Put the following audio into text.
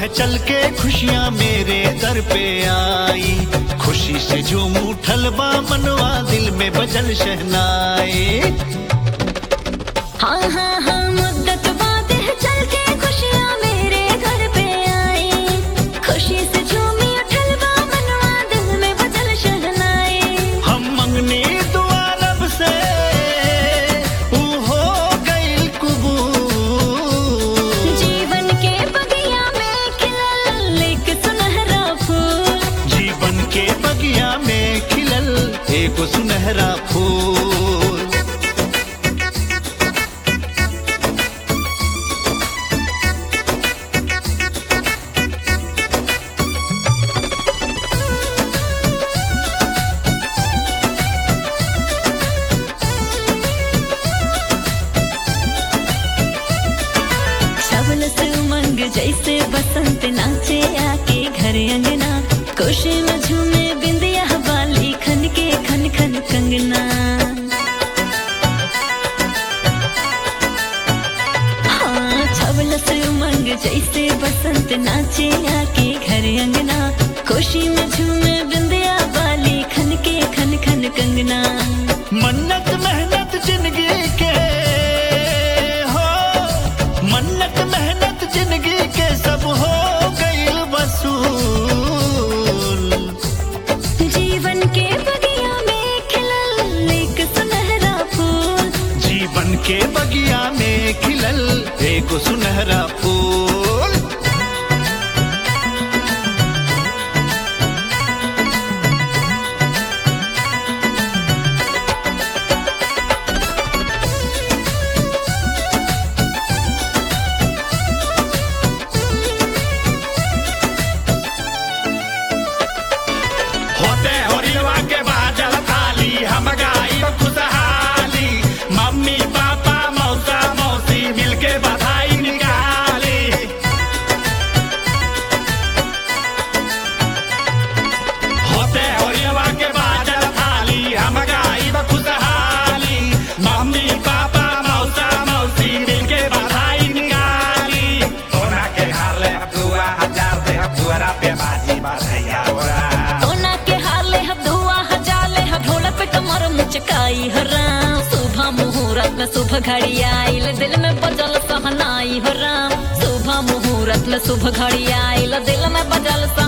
है चल के खुशियाँ मेरे दर पे आई खुशी से झूम उठल बा मनवा दिल में बजल शहनाई हाँ हाँ हाँ मुद्दत बाद है चल के खुशियाँ मेरे घर पे आई खुशी से झूमी उठल बा मनवा दिल में बजल शहनाई हम मंगनी दुआ रब से ऊ हो गई कबूल जीवन के बगिया में खिलल एक सुनहरा फूल जीवन के बगिया में खिलल एक सुनहरा फूल शबल से उमंग जैसे बसंत नाचे आके घर अंगना खुशी में झूमे बिंदिया वाली खन के खन खन कंगना हाँ छबल से उमंग जैसे बसंत नाचे आके घर अंगना खुशी में झूमे बिंदिया वाली खन के खन खन कंगना मन्नत मेहनत जिंदगी के हो मन्नत मेहनत जिंदगी के सब हो गई वसूल जीवन के बगिया में खिलल एक सुनहरा फूल जीवन के बगिया में खिलल एक सुनहरा फूल होते होरिलवा के बाजल थाली हम गाई खुशहाली मम्मी पापा मौसा मौसी मिलके बधाई निकाली होते होरिलवा के बाजल थाली हम गाई खुशहाली मम्मी पापा मौसा मौसी मिलके बधाई निकाली सोना के हाले दुआ हजार दे दुआरा पे बाजी बधैया ओरा सोना के हाले हब धुआ हजाले हब ढोलक पे कमर मुचकाई हो राम सुबह मुहूर्त में सुबह घड़ी आइल दिल में बजल सहनाई हो राम सुबह मुहूर्त में सुबह घड़ी आइल दिल में बजल सहनाई